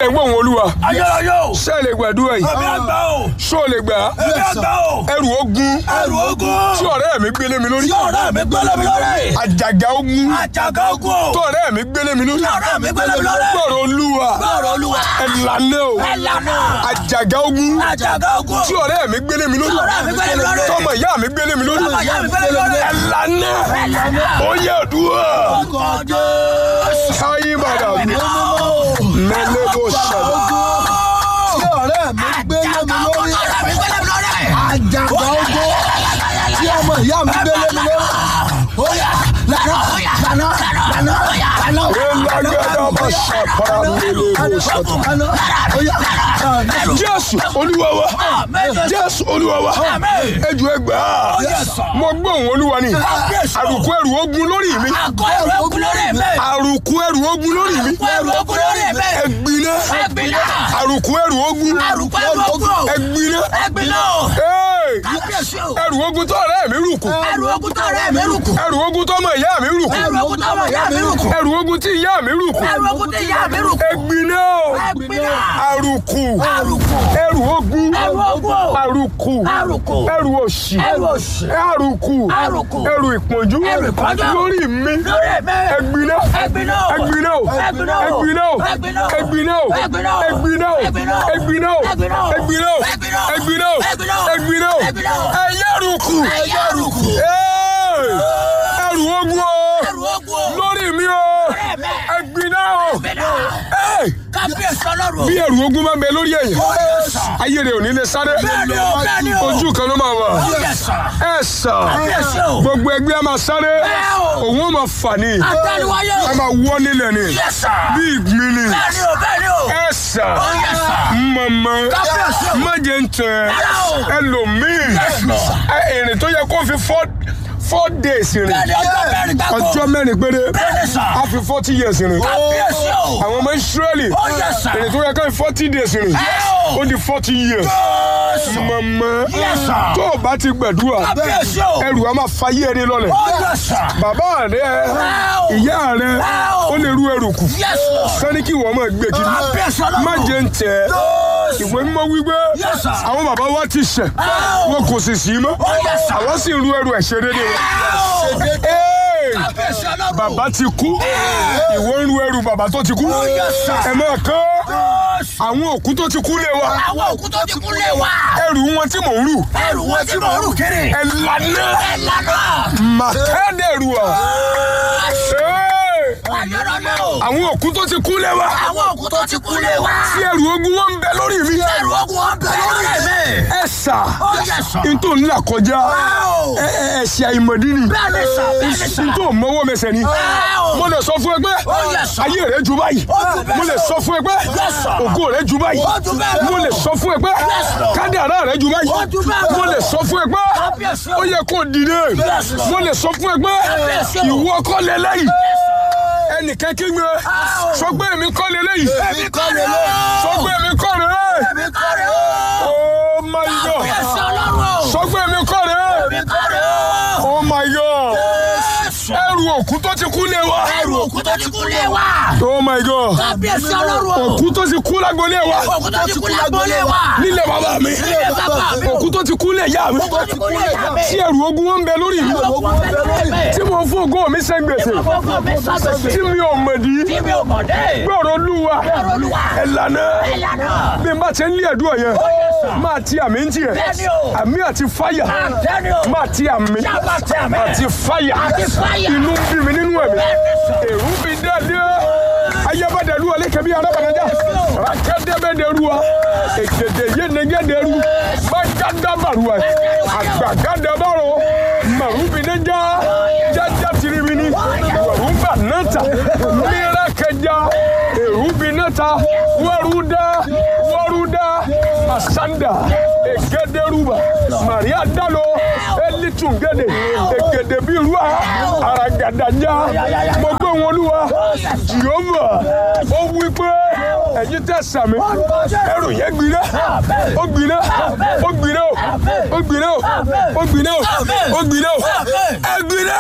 ẹ̀gbọ́n òun olúwa ayérayé o ṣé ẹ lè gbàdúrà yìí èmi àgbà o ṣó o lè gbà á èmi àgbà o ẹrù ogun ẹrù ogun tí ọ̀rẹ́ mi gbélé mi lórí tí ọ̀rẹ́ mi gbélé mi lórí àjàgà ogun àjàgà ogun o tí ọ̀rẹ́ mi gbélé mi lórí tí ọ̀rẹ́ mi gbélé mi lórí gbọ́rọ̀ olúwa gbọ́rọ̀ olúwa ẹ̀lànà o ẹ̀lànà àjàgà ogun àjàgà ogun tí ọ̀rẹ́ mi gbélé mi lórí tí ọ̀rẹ́ mi gbélé mi lórí tọmọ ìyá mi gbélé mi lórí tọmọ ìyá mi gbélé mi lórí ẹ̀lànà ẹ̀lànà ó yẹ àdúrà ọkọ̀ jésù sáyé bàdà mẹ́lẹ́ bó ṣẹlẹ̀ tí ọ̀rẹ́ mi gbé lé mi lórí ọ̀rẹ́ mi gbélé mi lórí àjàgbá ogbó tí ọmọ ìyá mi gbé lé mi lórí. ó yá lànà lànà lànà lànà elagbada ma ṣàpàrà mẹ́lẹ́ bó ṣẹlẹ̀. lànà ó yá lànà. jésù olúwa wa jésù olúwa wa ejò ẹgbà mo gbóhùn olúwa ni àrùkù ẹrù ogun lórí mi àkọ́ ẹrù ogun lórí mi àrùkù ẹrù ogun lórí mi àkọ́ ẹrù ogun lórí mi ẹgbiná ẹgbìnà àrùkù ẹrù ogun àrùkọ́ ẹrù ogun o ẹgbiná ẹgbìnà o Hey! kábíyèsí o ẹrù ogun tó ọ̀rẹ́ mi rùkù ẹrù ogun tó ọ̀rẹ́ mi rùkù ẹrù ogun tó ọmọ ìyá mi rùkù ẹrù ogun tó ọmọ ìyá mi rùkù ẹrù ogun tí ìyá mi rùkù ẹrù ogun tó ìyá mi rùkù ẹgbiná o ẹgbìnà àrùkù àrùkù ẹrù ogun ẹrù ogun o àrùkù àrùkù ẹrù òṣì ẹrù òṣì àrùkù àrùkù ẹrù ìpọ́njú Ẹrù ìpọ́njú. lórí mi lórí mi ẹgbiná ẹgbìnà o ẹgbiná o ẹgbìnà o ẹgbiná o ẹgbìnà o ẹgbiná o ẹgbìnà o ẹgbiná o ẹgbìnà o ẹgbiná o ẹgbìnà o ẹgbiná o ẹgbìnà o ẹgbiná o ẹgbìnà o ẹgbiná o ẹgbìnà o ẹyẹ rùkù ẹyẹ rùkù Hey! ẹrù ogun o ẹrù ogun o lórí mi o lórí mi ẹgbiná o ẹgbìnà o Hey! kábíyèsí ọlọ́run o bí ẹrù ogun máa ń bẹ lórí ẹ̀yìn ó yẹ sàn ayé rẹ̀ ò ní lè sáré bẹ́ẹ̀ni o bẹ́ẹ̀ni o ojú kan ló máa wà ó yẹ sàn ẹ sàn kábíyèsí o gbogbo ẹgbẹ́ a máa sáré Bẹ́ẹ̀ o. òun ó máa fà ní àtẹnuwáyé o a máa wọ́ nílẹ̀ ni yẹ sàn bí ìgbín ni bẹ́ẹ̀ni o bẹ́ẹ̀ni o ẹ sàn ó yẹ sàn mọ̀mọ́ Kábíyèsí o. má jẹ́ ń tẹ̀ Rárá o. ẹlòmíì Yes, Lord. ẹ, ìrìn tó yẹ kó fi four four days rìn bẹ́ẹ̀ni ọjọ́ mẹ́rin gbáko ọjọ́ mẹ́rin péré Bẹ́ẹ̀ni sà. a fi forty years rìn kábíyèsí o àwọn ọmọ Ísírẹ́lì ó yẹ sàn ìrìn tó yẹ ká fi forty days rìn Ẹ o. ó di forty years Jésù mọ̀mọ́ Yes, sir. tó o bá ti gbàdúrà kábíyèsí o ẹrù a máa fa yé ẹni lọ́lẹ̀ ó yẹ sàn bàbá rẹ o. ìyá rẹ Ẹ o. ó lè rú ẹrù kù Yes, Lord. sani kí wọ́n máa gbé kiri kábíyèsí ọlọ́run má jẹ́ ń tẹ̀ Jésù ìwé mímọ́ wípé Yes, sir. àwọn bàbá wa ti ṣẹ̀ o. wọn kò sì sí mọ́ Ó yẹ sàn àwọn sì ń rú ẹrù ẹ̀ṣẹ̀ dédé wọn. Ẹ o. Hey! kábíyèsí ọlọ́run bàbá ti kú ìwọ ń rú ẹrù bàbá tó ti kú yẹ sàn. ẹ máa kán Jésù àwọn òkú tó ti kú lé wa àwọn òkú tó ti kú lé wa ẹrù wọn tí mò ń rù ẹrù wọn tí mo rù kiri ẹ lànà ẹ lànà màkàdẹrù à. Hey! ayọ̀rọ̀lẹ́ o àwọn òkú tó ti kú lé wa àwọn òkú tó ti kú lé wa tí ẹrù ogun wọn ń bẹ lórí mi ẹrù ogun wọn bẹ lórí mi ẹ sà ó yẹ sàn n tó ń là kọjá o. ẹ ẹ ẹsẹ àìmọ̀dí ni bẹ́ẹ̀ni sàn bẹ́ẹ̀ni sàn n tó mọ́wọ́ mẹsẹ̀ ni o. mo lè sọ fún ẹ pé Ó yẹ sàn. ayé rẹ ju báyìí Ó ju bẹ́ẹ̀ mo lè lọ. sọ fún ẹ pé Yes, sir. ògo rẹ ju báyìí Ó ju bẹ́ẹ̀ lọ. mo lè sọ fún ẹ pé Yes, Lord. kádàrá rẹ ju báyìí Ó ju bẹ́ẹ̀ lọ. mo lè sọ fún ẹ pé Kábíyèsí o. ó yẹ kó dìde Yes, Lord. mo lè sọ fún ẹ pé Kábíyèsí o. ìwọ kọ́ lélẹ́yìí ẹnìkan kí gbé sọ pé èmi kọ́ lélẹ́yìí èmi kọ́ rẹ̀ o sọ pé èmi kọ́ rẹ̀ èmi kọ́ rẹ̀ o oh my god kábíyèsí ọlọ́run o sọ pé èmi kọ́ rẹ̀ èmi kọ́ rẹ̀ o oh my god Jésù. ẹrù òkú tó ti kú lé wa ẹrù òkú tó ti kú lé wa oh my god kábíyèsí ọlọ́run o òkú tó ti kú lágbolé wa òkú tó ti kú lágbólé wa nílé bàbá mi nílé bàbá mi òkú tó ti kú lé ìyá mi òkú tó ti kú lé ìyá mi tí ẹrù ogun wọn ń bẹ lórí mi ẹrù òkú wọn bẹ lórí mi tí mo fún ògo mi ṣe gbèsè ọkọ mi sàgbèsè tí mi ò mọ̀dí tí mi ò mọ̀ dé gbọ́rọ̀ olúwa ọ̀rọ̀ olúwa ẹ̀lànà ìlànà bí n bá ti ń lé ẹ̀dùn ọ̀yẹ́ yẹ sà. máa ti àmì ń tiẹ̀ Bẹ́ẹ̀ni o. àmì àti fáyà àtẹni o máa ti àmì Ṣáàbà ti àmì. àti fáyà Àti fáyà. inú ń bí mi nínú ẹ̀mí Bẹ́ẹ̀ni sà. èrú bí dáadé ayébádẹ́lu ọ̀lẹ́kẹ̀bí arábàdájà rákẹ́dẹ́bẹ́dẹ́ruwa èkèdè yénegédéru mágádàbàruwa àgbàgádàbàrò màrúbìnẹ́jà jájá tirimini wàrúbà náta mìíràkẹjà èrúbìnẹ́ta wàrúdà wàrúdà masanda ègédéruba maria dalo elitungede ègèdè bíi ruwa aragadaja mo gbé wọn olúwa jehova ó wí pé ẹ̀yin tẹ́ sàmì ẹrù yẹn gbiná ó gbiná ó gbiná ó ó gbiná ó ó gbiná ó ó gbiná ó ẹ gbiná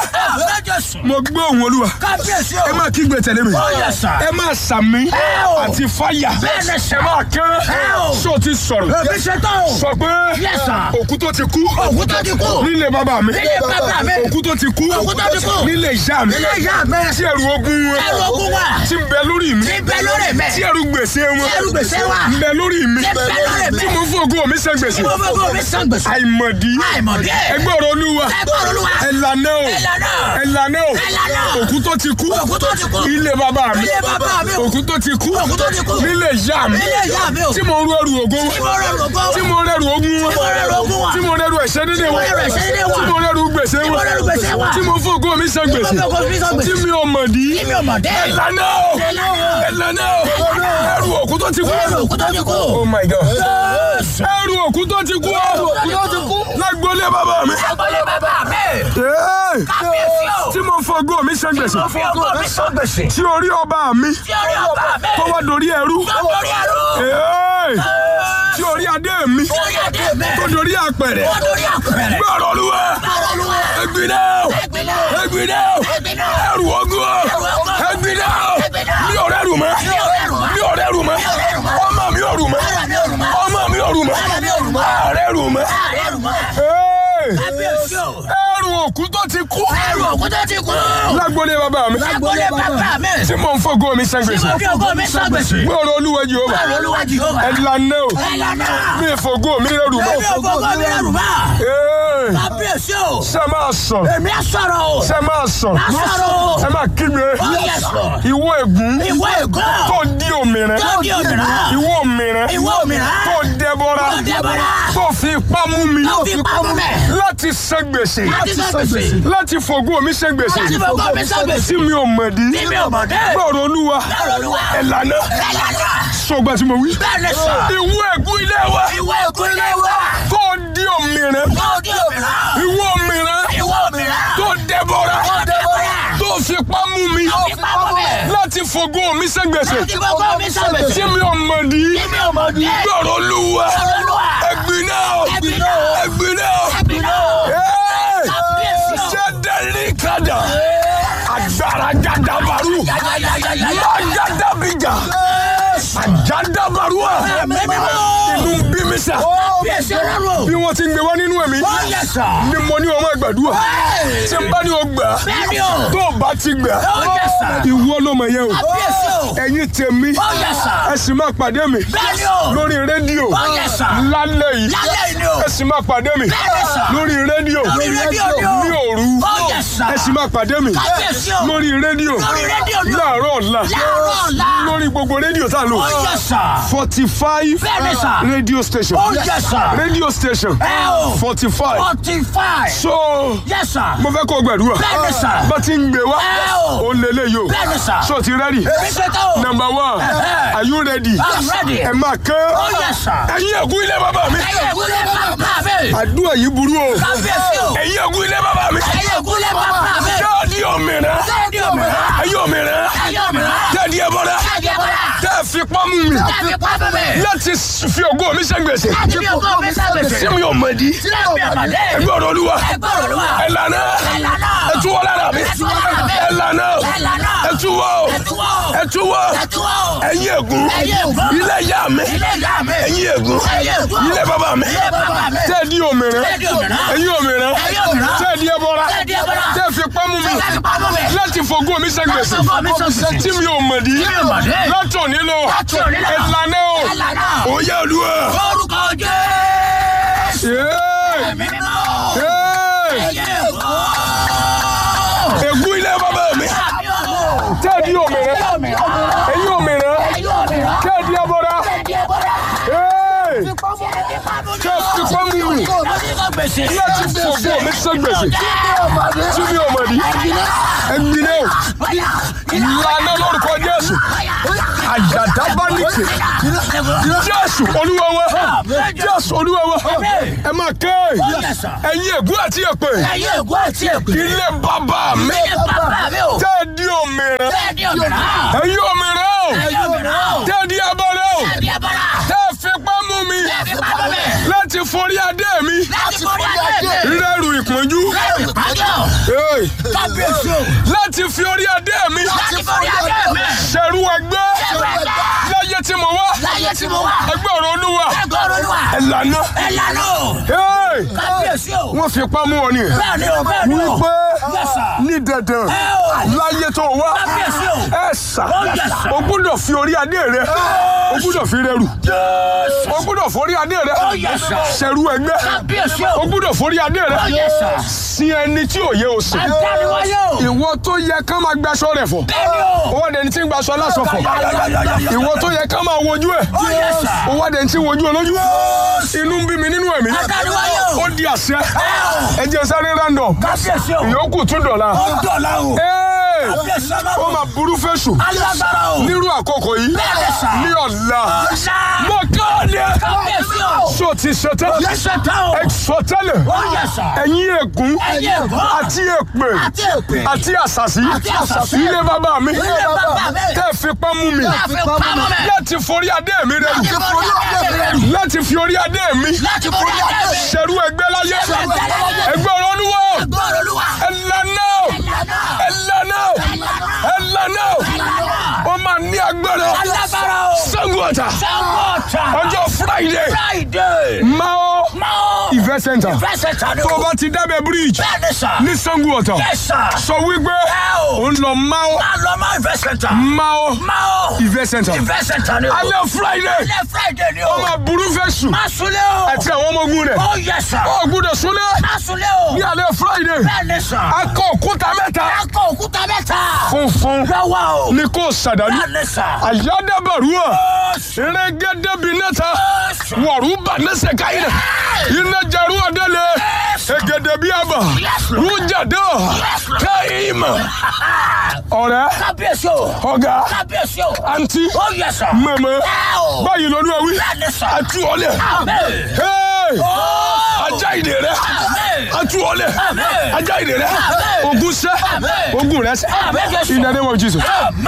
mo gbọ́ òun olúwa kábíyèsí ẹ o. máa kígbe tẹ̀lé mi Ó yẹ sà. ẹ máa sàmì o. àti fáyà Bẹ́ẹ̀ni sà. ẹ máa kán o. sọ ti sọ̀rọ̀ èmi ṣe tán o. sọ pé Yes, sir. òkú tó ti kú òkú tó ti kú. nílé bàbá mi nílé bàbá mi. òkú tó ti kú Òkú tó ti kú. nílé ìyá mi nílé ìyá mi. tí ẹrù ogun wọn ẹrù ogun wà. tí ń bẹ lórí mi tí bẹ lórí mi. tí ẹrù gbèsè wọn tí ẹrù gbèsè wà. ń bẹ lórí mi tí bẹ lórí mi. tí mo fún ògo mi san gbèsè mo fẹ́ kó mi san gbèsè. àìmọ̀dí àìmọ̀dé. ẹgbẹ́ ọ̀rọ̀ olúwa ẹgbẹ́ olúwa. ẹ̀lànà o Ẹ̀lànà. ẹ̀lànà o Ẹ̀lànà. òkú tó ti kú òkú tó ti kú. ilé bàbá mi Ilé bàbá mi. òkú tó ti kú Òkú tó ti kú. nílé ìyá mi nílé ìyá mi o. tí mo rú ẹrù ògo tí mo rẹ̀ rògbò. tí mo rẹrù ogun wọn Tí mo rẹrù ogun wọn. tí mo rẹrù ẹ̀ṣẹ̀ dédé wọn Tí mo rẹrù ẹ̀ṣẹ̀ dédé wọn. tí mo rẹrù gbèsè Tí mo wọn rẹrù gbèsè wọn. tí mo fún ògo mi san gbèsè Tí mo fún ògo mi san gbèsè. tí mi ò mọ̀ dí tí mi ò mọ̀ dé. ẹ̀lànà o Ẹ̀lànà. ẹ̀lànà o ẹrù òkú tó ti kú ẹrù òkú tó ti kú. oh my god Jésù. ẹrù òkú tó ti kú òkú tó ti kú. lágbólé bàbá mi agbolé bàbá mi. Hey! kábíyèsí o. tí mo fún ògo mi san gbèsè mo fi ògo mi san gbèsè. tí orí ọba mi tí orí ọba mi. tó wá dorí ẹrú tó lórí ẹrú. Hey! tí orí adé mi tí orí adé mi. tó dorí àpẹrẹ tó lórí àpẹẹrẹ. gbọ́rọ̀ olúwa báwo ló wà. ẹgbìnà Ẹ̀gbìnà. ẹgbìnà Ẹ̀gbìnà. ẹrù ogun ogun. ẹgbìnà Ẹ̀gbìnà. mi ò rẹrù mọ́ Mi ò rẹrù mọ́. mi ò rẹrù mọ́ Mi ò rẹrù mọ́. ọmọ mi ò rù mọ́ Ara mi ò rù mọ́. ọmọ mi ò rù mọ́ Ara mi ò rù mọ́. ààrẹ rù mọ́ ààrẹ rù mọ́. Hey! kábíyèsí o. ẹrù òkú tó ti kú ẹrù òkú tó ti kú. lágbólé bàbá mi agbolé bàbá mi. tí mo ń fọgọ́ mi san tí gbèsè mo fi ògo mi san gbèsè. gbọ́rọ̀ olúwa Jèhófà báwo ló wà jìhóbá. ẹ̀lànà o ẹ̀lànà. mi ìfọgọ́ mi rẹrù mọ́ èmi ò gbogbo mi rẹ̀ rù mọ́. Hey! kábíyèsí o. ṣe máa sọ èmi á sọ̀rọ̀ o. ṣe máa sọ á sọ̀rọ̀ o. ẹ máa kí mi ó yẹ sọ. ìwọ ègún ìwọ ègún. tó di òmìnira tó di òmìnira. ìwọ òmìnira ìwọ òmìnira. tó dẹbọra tó dẹbọra. tó fi ipá mú mi tó fi pamọ́ mẹ́. láti san gbèsè láti san gbèsè. láti fògo mi san gbèsè láti fi ògo mi san gbèsè. tí mi ò mọ̀ dí tí mi ò mọ̀ dé. gbọ́rọ̀ olúwa Gbọ́rọ̀ Olúwa. ẹ̀lànà ẹ̀lànà. sọgbà tí mo wí bẹ́ẹ̀ ni sọ. ìwọ ègún ilé wa ìwọ ègún ilé wa. tó di òmìnira tó di òmìnira. ìwọ òmìnira ìwọ òmìnira. tó dẹbọra tó dẹbọra. tó fi ipá mú mi tó fi pamọ́ mẹ́. láti fògo mi san gbèsè láti fi ògo mi san gbèsè. tí mi ò mọ̀ dí tí mi ò mọ̀ dé. gbọ́rọ̀ olúwa Gbọ́rọ̀ Olúwa. ẹ̀gbin náà Ẹ̀gbin náà. ẹ̀gbin náà ẹ̀gbin náà. Hey! Kábíyèsí o. jẹ́dẹ̀rí kadà agbára jadabaru májàdàbíjà àjàdàbarúà Ẹ̀mí mímọ́. inú ń bí mi sà kábíyèsí ọlọ́run o. bí wọ́n ti ń gbé wá nínú ẹ̀mí ó yẹ sọ. ni mo ní ọmọ ìgbàdúrà tí n bá ní o gbà bẹ́ẹ̀ ni o. tó o bá ti gbà ó yẹ sọ. ìwọ ló mọ̀ yẹn o kábíyèsí o. ẹ̀yin tèmi ó yẹ sọ. ẹ sì máa pàdé mi bẹ́ẹ̀ ni o. lórí rédíò ó yẹ sọ. lálẹ́ yìí lálẹ́ yìí ni o. ẹ sì máa pàdé mi Bẹ́ẹ̀ni sà. lórí rédíò lórí rédíò ni o. ní òru ó yẹ sọ. ẹ sì máa pàdé mi kábíyèsí o. lórí rédíò lórí rédíò ni o. láàárọ̀ ọ̀la láàárọ̀ ọ̀la. lórí gbogbo rédíò tá a lò ó yẹ sọ. forty five Bẹ́ẹ̀ni sà. radio station ó yẹ sọ. radio station ẹ o. forty five forty five. so yẹ sọ. mo fẹ́ kó o gbàdúrà Bẹ́ẹ̀ni sà. bá ti ń gbé wá ẹ o. ó lé léyìí o Bẹ́ẹ̀ni sà. so ti ready èmi ṣe tán o. number one Ẹ̀hẹ́. are you ready I'm ready. ẹ máa kán ó yẹ sọ. ẹ̀yin ègún ilé bàbá mi ẹyẹ ìgúnlẹ̀ bàbá mi. àdúrà yìí burú o kábíyèsí o. ẹ̀yin ègún ilé bàbá mi ẹyẹ ìgúnlẹ̀ bàbá mi. káàdì òmìnira sẹ́ẹ̀dì òmìnira. ẹ̀yin òmìnira ẹyẹ òmìnira. káàdì ẹ̀bọ̀dà sẹ́ẹ̀dì ẹ̀bọ̀dà. tẹ́ ẹ fi pamú mi láti pápá mi. láti fi ògo mi ṣe gbèsè láti fi ògo mi sábẹ̀sẹ̀. tí mi ò mọ̀ di sílẹ̀ mi àmàdé. ẹgbẹ́ ọ̀rọ̀ olúwa ẹgbẹ́ Olúwa. ẹ̀lànà ẹ̀lànà. ẹ̀túwọ́ lára mi ẹ̀túwọ́ lára mi. ẹ̀lànà ẹ̀lànà. ẹ̀túwọ́ ẹ̀túwọ́. ẹ̀túwọ́ ẹ̀túwọ́. ẹ̀yin ègún ẹ̀yin ègún. ilé ìyá mi ilé ìyá mi. ẹ̀yin ègún ẹ̀yin ègún. ilé bàbá mi ilé bàbá mi. tẹ́ ẹ di òmìnira Tẹ́ ẹ di òmìnira. ẹ̀yin òmìnira ẹ̀yin òmìnira. tẹ́ ẹ di ẹbọra Tẹ́ ẹ di ẹbọra. tẹ́ ẹ fi pamú mi láti pápá mi. láti fògo mi ṣe gbèsè Láti fògo mi ṣe gbèsè. tí mi ò mọ̀ di Tí mi ò mọ̀ di. láti òní lọ Láti òní lọ. ẹ̀lànà o ẹ̀lànà. òye olúwa. orúkọ Jésù. Yéé! ẹ̀mí mímọ́. Yéé! ẹyẹ ìgún. ègún ilé bàbá mi àmì ọ̀rọ̀. tẹ́ ẹ di òmìnira ẹyẹ òmìnira. ẹ̀yin òmìnira ẹyẹ òmìnira. tẹ́ ẹ di ẹbọra ẹ̀dí ẹ̀bọ̀dà. Yéé! Tí ẹ fi pamọ́ mi. tẹ́ ẹ fi pamú mi láti sọ gbèsè. láti fògo mi ṣe gbèsè tí mi ò mọ̀ di ẹ̀gbin náà ìlànà lórúkọ Jésù àjàdábánìkè Jésù olúwa wa Jésù olúwa wa ẹ máa ké ẹ̀yin ègún àti èpè ẹyẹ ègún àti èpè. ilé bàbá mi ilé bàbá mi o. tẹ́ ẹ di òmìnira bẹ́ẹ̀ ni òmìnira. ẹ̀yin òmìnira o ẹyẹ òmìnira o. tẹ́ ẹ di ẹbọra kábíyèsí o. láti fi orí adé mi láti forí adé mi. ṣẹ̀rú ẹgbẹ́ Ṣẹ̀rú ẹgbẹ́. láyé tí mo wá láyé tí mo wà. ẹgbẹ́ ọ̀rọ̀ olúwa ẹgbẹ́ olúwa. ẹ̀lànà ẹ lànà o. Hey! kábíyèsí o. wọ́n fi pamọ́ wọn ni bẹ́ẹ̀ ni o bẹ́ẹ̀ ni o. wípé Yes, sir. ní dandan Ẹ o. láyé tó wá Kábíyèsí o. ẹ sà Oh, yes, sir. o gbúdọ̀ fi orí adé rẹ o gbúdọ̀ fi rẹrù Jésù. o gbúdọ̀ forí adé rẹ Oh, yes, sir. ṣẹ̀rú ẹgbẹ́ kábíyèsí o o. gbúdọ̀ forí adé rẹ Oh, yes, sir. sin ẹni tí ò yẹ o sìn àdániwáyé o. ìwọ tó yẹ ká máa gbaṣọ rẹ fọ bẹ́ẹ̀ ni o. owó adẹni tí ń gbaṣọ aláṣọ fọ Yáyáyáyáyá. ìwọ tó yẹ ká máa wojú ẹ Oh, yes, sir. owó adẹni tí ń wojú olójú inú ń bí mi nínú ẹ̀mí àdániwáyé o. ó di àṣẹ o. ẹ jẹ́ sáré random kábíyèsí o. ìyókù tún dọ̀la ó ń dọ̀la o. Hey! kábíyèsí ó ọlọ́run. máa burú fẹ́sù alágbára o. nírú àkókò yìí Bẹ́ẹ̀ ni, sir. ní ọ̀la ọ̀la. mo kọ́ ni kábíyèsí o. so ti ṣetán yẹsẹ̀ tán o. ẹ sọ tẹ́lẹ̀ ó yẹ sà. ẹ̀yin ègún Ẹ̀yin ègún. àti èpè àti èpè. àti àṣàṣì Àti àṣàṣì. ilé bàbá mi Ilé bàbá mi. tẹ́ ẹ fipá mú mi láti pamọ́ mẹ́. láti forí adé mi rẹ láti forí adé mi rẹ. láti fi orí adé mi láti forí adé mi. ṣẹ̀rú ẹgbẹ́ láyé Ṣẹ̀rú ẹgbẹ́ láyé. ẹgbẹ́ olóníwọ̀ gbọ́dọ̀ olúwa. ẹ̀lànà Ẹ̀lànà. ẹ̀lànà ẹ̀lànà ó máa ní agbára alágbára o. Ṣàngó Ọ̀tà sangota. ọjọ́ Friday friday. Mao máa. event center fẹsẹ̀ tán ni tó o o. bá ti dábẹ́ bridge bẹ́ẹ̀ ni sà. ní Ṣàngó Ọ̀tà Yes, sir. sọ wípé Ẹ o. ó ń lọ Mao máa lọ máa fẹsẹ̀ tán. Mao máa. event center fẹsẹ̀ tán ni o. alẹ́ Friday alẹ́ friday ni ó o. máa burú fẹ́ sùn má súnlé o. àti àwọn ọmọ ogun rẹ̀ ó yẹ sà. ó gbúdọ̀ súnlẹ̀ má súnlé o. ní alẹ́ Friday bẹ́ẹ̀ ni sà. akọ òkúta mẹ́ta akọ òkúta mẹ́ta. funfun lọ́wọ́ o. ní kò sàdánù bẹ́ẹ̀ ni sà. àyádábàrúwà Jésù. rẹ́gẹ́dẹ́bi nẹ́ta Jésù. wọ̀rúbà nẹ́sẹ̀ káyìnà iná jarú ọ̀dẹ́lẹ̀ ẹ̀gẹ́dẹ́bi àbà rújàdọ́ káyìmà ọ̀rẹ́ kábíyèsí o. ọ̀gá kábíyèsí o. àǹtí ó yẹ sà. mẹ́mẹ́ ẹ o. báyìí lọ́dún ẹ̀wí bẹ́ẹ̀ ni sà. àtú ọ̀lẹ̀ Amen. Hey! Ó. ajá ìdè rẹ Amen. àtú ọ̀lẹ̀ Amen. ajá ìdè rẹ Amen. ogun sẹ́ Amen. ogun rẹ sẹ́ Amen, Jésù. in the name of Jesus.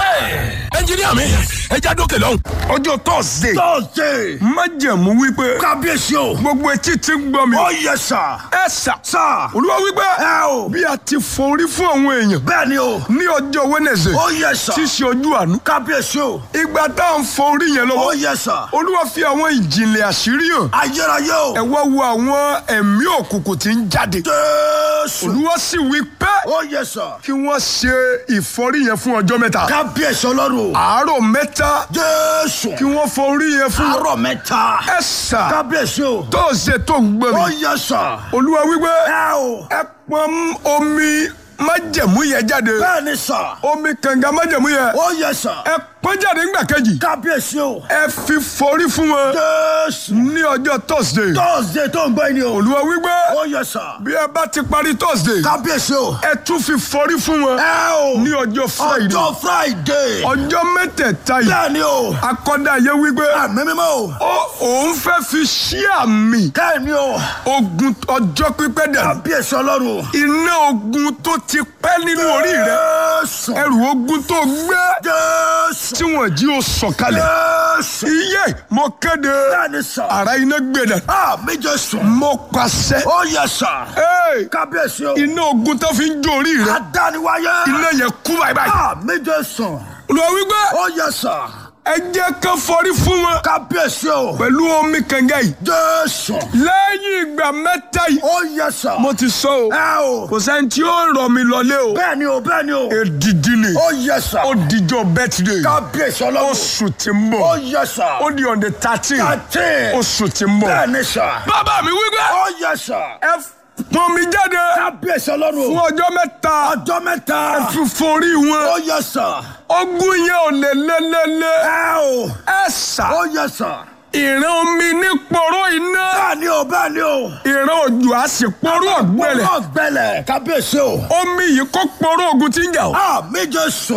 Amen. ẹnjìníà mi ẹja dókè lọ́hùn. ọjọ́ tọ́sídẹ̀ẹ́ Thursday. májẹ̀mú wípé Kábíyèsí o. gbogbo etí ti ń gbọ́ mi. Ó yẹ sà. ẹ sà Sà. olúwa wípé Ẹ o. bí a ti forí fún àwọn èèyàn Bẹ́ẹ̀ ni o. ní ọjọ́ wẹ́nẹ̀sẹ̀ Ó yẹ sà. tí í ṣe ojú àánú. Kábíyèsí o. ìgbà tá à ń forí yẹn Ó lọ́wọ́ yẹ sà. olúwa fi àwọn ìjìnlẹ̀ àṣírí hàn. Ayérayé o. ẹ wá wo àwọn ẹ̀mí òkùnkùn tí ń jáde. Jésù. olúwa sì wí pé Ó yẹ sà. kí wọ́n ṣe ìforí yẹn fún ọjọ́ mẹ́ta. Kábíyèsí ọlọ́run o. àárọ̀ mẹ́ta Jésù. kí wọ́n forí yẹn fún Àárọ̀ mẹ́ta. ẹ sà Kábíyèsí o. tó ṣe tó ń gbọ́ Ó mi. yẹ sà. olúwa wípé Ẹ o. ẹ pọn omi májẹ̀mú yẹn jáde Bẹ́ẹ̀ ni sà. omi kànga májẹ̀mú yẹn Ó yẹ sà. ẹ pọn jáde ńgbà kejì Kábíyèsí o. ẹ fi forí fún wọn Jésù. ní ọjọ́ thursday Thursday tó ń gbọ́ ẹni o. olúwa wípé Ó yẹ sà. bí ẹ bá ti parí thursday Kábíyèsí o. ẹ tún fi forí fún wọn Ẹ o. ní ọjọ́ friday Ọjọ́ Friday. ọjọ́ mẹ́tẹ̀ẹ̀ta yìí Bẹ́ẹ̀ ni o. akọ́dá yẹ wípé Àmì mímọ́ o. ó òun fẹ́ fi ṣí àmì Bẹ́ẹ̀ ni o. ogun ọjọ́ pípẹ́ dà Kábíyèsí ọlọ́run o. iná ogun tó ti pẹ́ nínú orí rẹ Jésù. ẹrù ogun tó gbé Jésù. tí wọ́n jí o sọ̀kalẹ̀ Jésù. iye mo kéde Bẹ́ẹ̀ ni sà. ara iná gbẹdẹ Àmì Jésù. mo pàṣẹ Ó yẹ sà. Hey! Kábíyèsí o. iná ogun tó fi ń jó orí rẹ Adániwáyé. iná yẹn kú báyìí báyìí Àmì Jésù. olùwà wípé Ó yẹ sà. ẹ jẹ́ ká forí fún wọn Kábíyèsí o. pẹ̀lú omi kànga yìí Jésù. lẹ́yìn ìgbà mẹ́ta yìí Ó yẹ sà. mo ti sọ o Ẹ o. kò sẹ́ni tí ó rọ̀ mí lọlé o Bẹ́ẹ̀ ni o. Bẹ́ẹ̀ ni o. èdìdì ni Ó yẹ sà. ó dijọ́ birthday Kábíyèsí ọlọ́run. oṣù tí ń Ó bọ̀ yẹ sà. ó di on the thirteen Thirteen. oṣù tí ń bọ̀ Bẹ́ẹ̀ ni sà. bàbá mi wípé Ó yẹ sà. ẹ pọn mi jáde Kábíyèsí ọlọ́run fún o. ọjọ́ mẹ́ta Ọjọ́ mẹ́ta. fi forí Ó wọn yẹ sà. ogun yẹn ò lè lélẹ́lẹ́ Ẹ o. ẹ sà Ó yẹ sà. ìran omi ní pọ̀rọ̀ iná Bẹ́ẹ̀ ni o. Bẹ́ẹ̀ ni o. ìran òjò á sì pọ̀rọ̀ ọ̀gbẹ́lẹ̀ Wọ́n gbẹlẹ̀. Kábíyèsí o. omi yìí kó pọ̀rọ̀ ogun tí ń jà o. Àmì Jésù.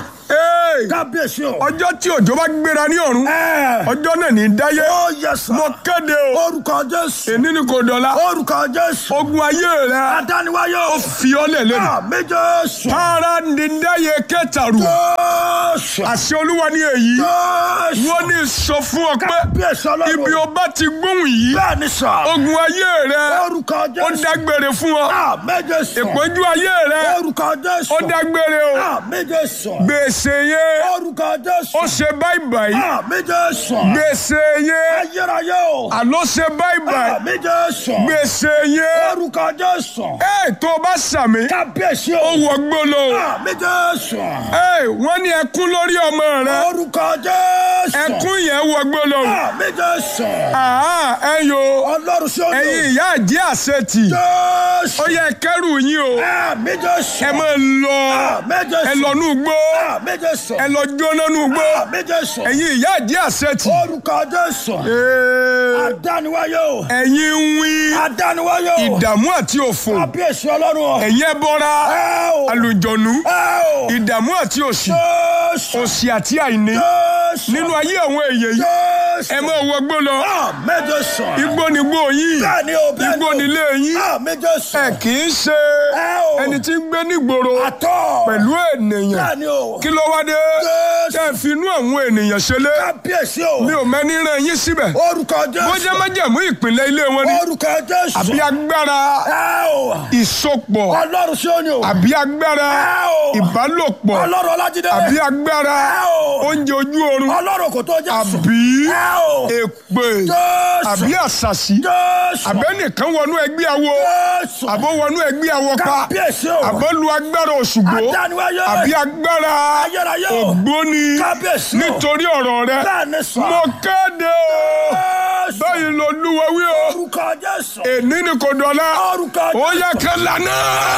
Hey! Kábíyèsí o. ọjọ́ tí òjò bá gbéra ní ọ̀run Ẹ. ọjọ́ náà ní dáyé Ó yẹ sà. mo kéde o Orúkọ Jésù. èní ni kò dọ̀la Orúkọ Jésù. ogun ayé rẹ Adániwáyé ó o. fi ọ́ lẹ̀ lẹ́nu. Àmì Jésù. para ní dáyé kẹtàrú Jésù. àṣẹ olúwa ní èyí Jésù. wọ́n ó ní sọ fún ọ pé kábíyèsí ọlọ́run. ibi o bá ti gbóhùn yìí bẹ́ẹ̀ ni sà. ogun ayé rẹ orúkọ ó jésù. dágbére fún ọ àmẹ́jẹ sọ. ìpọ́njú ayé rẹ orúkọ jésù. ó dágbére o àmẹ́jẹ sọ. gbèsè yẹn orúkọ jésù. ó ṣe báyìí àmẹ́jẹ sọ. gbèsè yẹn ayérayé o. àló ṣe báyìí àmẹ́jẹ sọ. gbèsè yẹn orúkọ jésù. ẹ tó o bá sàmì kábíyèsí ó o. wọ gbólò àmẹ́jẹ sọ. ẹ wọ́n ní ẹkún lórí ọmọ rẹ orúkọ jésù. ẹkún yẹn wọ gbólò àmẹ́jẹ sọ. àá ẹ yo ọlọ́run sí ọdún. ẹ̀yin ìyá àjí àṣetì jésù. ó yẹ kẹrù yín o àmẹ́jẹ sọ. ẹ máa lọ àmẹ́jẹ sọ. ẹ lọ nú gbó àmẹ́jẹ sọ. ẹ lọ jóná nú gbó àmẹ́jẹ sọ. ẹ̀yin ìyá àjí àṣetì orúkọ jésù. ee, adániwáyé o. ẹ̀yin ń wí adániwáyé o. ìdààmú àti òfò kábíyèsí ọlọ́run o. ẹ̀yin ẹbọra ẹ o. àlùjọ̀nú ẹ o. ìdààmú àti òṣì jésù. òṣì àti àìní jésù. nínú ayé àwọn èèyàn yìí jésù. ẹ máa wọgbó lọ àmẹ́jẹ sọ. igbó ni gbó yín bẹ́ẹ̀ni o bẹ́ẹ̀ni o. igbó ni ilé yín àmẹ́jẹ sọ. ẹ kì í ṣe ẹ o. ẹni tí ń gbé nígboro àtọ̀. pẹ̀lú ènìyàn bẹ́ẹ̀ni o. kí ló wá dé Jésù. tẹ́ ẹ fi inú àwọn ènìyàn ṣẹlẹ̀ kábíyèsí o. mi ò mẹ́ni rán yín síbẹ̀ orúkọ bó jẹ́ jésù. májẹ̀mú ìpìlẹ̀ ilé wọn ni orúkọ jésù. àbí agbára ẹ o. ìsopọ̀ ọlọ́run sí òní o. àbí agbára ẹ o. ìbálòpọ̀ ọlọ́run ọlájídé. àbí agbára ẹ o. oúnjẹ ojú oorun ọlọ́run kò tó jésù. àbí ẹ o. èpè jésù. àbí àṣàṣì jésù. àbẹ́nìkan wọnú ẹgbẹ́ awo jésù. àbó wọnú ẹgbẹ́ awo pa kábíyèsí o. àbó lu agbára òṣùgbó adániwáyé. àbí agbára ayérayé o. ògbóni kábíyèsí o. nítorí ọ̀rọ̀ rẹ bẹ́ẹ̀ni sọ. mo kéde o jésù. báyìí lolúwa wí o orúkọ jésù. èní ni kò dọ̀la orúkọ ó yẹ kẹ́ lànà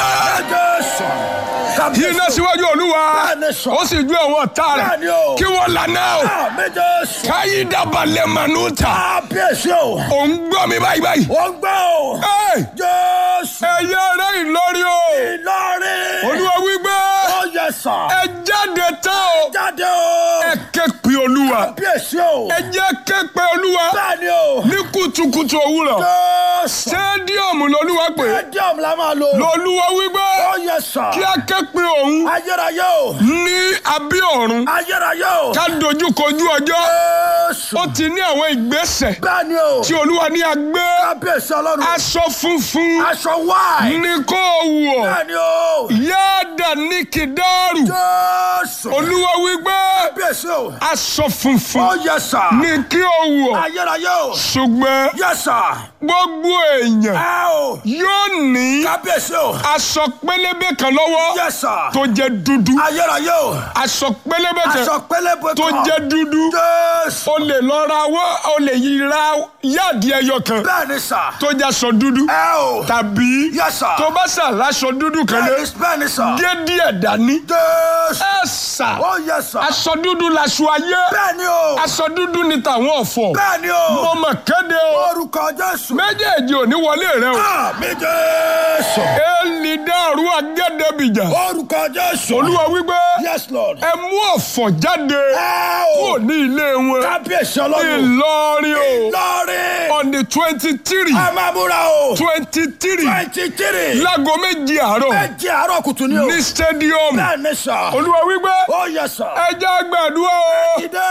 jésù. kábíyèsí iná o. síwájú olúwa Bẹ́ẹ̀ni sọ. ó sì ju àwọn ọ̀tá rẹ̀ bẹ́ẹ̀ni o. kí wọ́n lànà o àmì jésù. káyí dábàlẹ̀ mànú ta kábíyèsí o. ò ń gbọ́ mi báyìí báyìí. ó ń gbọ́ o. Ẹ́, jésù. ẹ̀yẹ rẹ̀ ìlọrí o ìlọrin. olúwa wípé ó yẹ sọ. ẹ jáde tán o jáde o. ẹ ké pe olúwa kábíyèsí o. ẹ jẹ́ ké pe olúwa bẹ́ẹ̀ni o. ní kùtùkùtù òwúrọ̀ jésù. sẹ́díọ̀mù lolúwa pé stadium la máa lò. lolúwa wípé ó yẹ sọ. kí a ké pe òun ayérayé o. ní abí ọ̀run ayérayé o. ká dojú kojú ọjọ́ jésù. ó ti ní àwọn ìgbésẹ̀ bẹ́ẹ̀ni o. tí olúwa ní agbé kábíyèsí ọlọ́run. aṣọ funfun aṣọ wáì. ní kó wọ̀ bẹ́ẹ̀ni o. yáàdà ní kìdáàrù jésù. olúwa wípé kábíyèsí o. aṣọ funfun ó yẹ sọ. ní kí o wọ̀ ayérayé o. ṣùgbọ́n yẹ sọ. gbogbo èèyàn ẹ o. yóò ní kábíyèsí o. aṣọ pélébé kan lọ́wọ́ yẹ sọ. tó jẹ́ dúdú ayérayé o. aṣọ pélébé kan aṣọ pélébé kan. tó jẹ́ dúdú jésù. o lè lọ ra wọ́ o lè yí ra yáàdì ẹyọ kan bẹ́ẹ̀ni sà. tó jẹ́ aṣọ dúdú ẹ o. tàbí yẹ sọ. tó bá sà láṣọ dúdú kan lé bẹ́ẹ̀ni bẹ́ẹ̀ni sà. gé díẹ̀ dání jésù. ẹ sà ó yẹ sọ. aṣọ dúdú laṣọ ayé bẹ́ẹ̀ni o. aṣọ dúdú ni tàwọn ọ̀fọ̀ bẹ́ẹ̀ni mo o. mọ̀ kéde o orúkọ jésù. méjèèjì ò ní wọlé rẹ o àmì jésù. èlì dàrú agẹ́dẹ́bìjà orúkọ jésù. olúwa wípé yes lord. ẹ mú ọ̀fọ̀ jáde ẹ kúrò o. ní ilé wọn kábíyèsí ọlọ́run. ìlọrin o lọ́rin. on the twenty three ẹ máa múra o. twenty three twenty three. láago méjì àárọ̀ méjì àárọ̀ kùtù ni o. ní stadium bẹ́ẹ̀ni sà. olúwa wípé ó yẹ sà. ẹ jẹ́ gbàdúrà o dìde.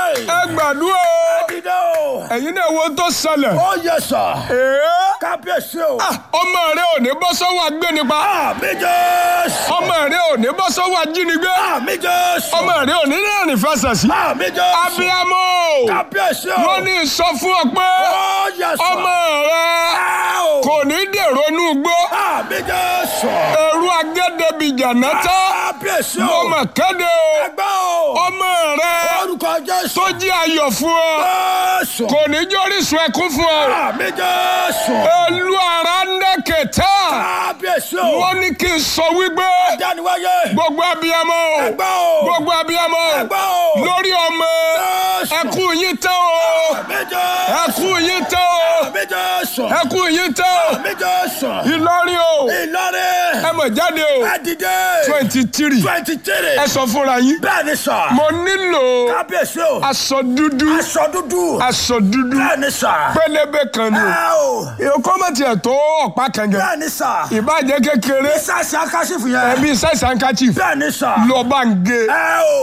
ẹ gbàdúrà o dìde o. ẹ̀yin náà wo tó ṣẹlẹ̀ ó yẹ sà. èé kábíyèsí o. ọmọ rẹ ò ní bọ́ sọ́wọ́ agbénipa àmì jésù. ọmọ rẹ ò ní bọ́ sọ́wọ́ ajínigbé àmì jésù. ọmọ rẹ ò ní rìnrìn fẹsẹ̀ sí àmì jésù. abiyamọ kábíyèsí o. wọ́n ní sọ fún ọ pé ó yẹ sà. ọmọ rẹ ẹ o. kò ní dèrò inú igbó àmì jésù. ẹrú agẹ́dẹ́bìjà náta kábíyèsí mo o. mọ̀ kéde o ẹgbẹ́ o. ọmọ rẹ orúkọ jésù. tó jí ayọ̀ fún ọ jésù. kò ní jórísun ẹkún fún ọ àmì jésù. olú ara ń dẹ́kẹ̀tà kábíyèsí o. wọ́n ní kí n sọ wípé dániwáyé. gbogbo abiyamọ o ẹgbẹ́ o. gbogbo abiyamọ o ẹgbẹ́ o. lórí ọmọ jésù. ẹkún yín tán o àmì jésù. ẹkún yín tán o àmì jésù. ẹkún yín tán o àmì jésù. Ìlọrin o ìlọrin. ẹ mọ̀ jáde o ẹ dìde. twenty three twenty three. ẹ sọ fúnra yín bẹ́ẹ̀ ni sà. mo nílò kábíyèsí o. aṣọ dúdú aṣọ dúdú. aṣọ dúdú bẹ́ẹ̀ ni sà. pélébé kan ni ẹ o. o kọ́mọ̀tì ẹ̀ tó ọ̀pá kan gẹ̀ bẹ́ẹ̀ ni sà. ìbàjẹ́ kékeré sísàsì akásífù yẹn. ẹbí sẹ́sàn kàchí bẹ́ẹ̀ ni sà. lọ́ọ́ bá ń gé. ẹ o.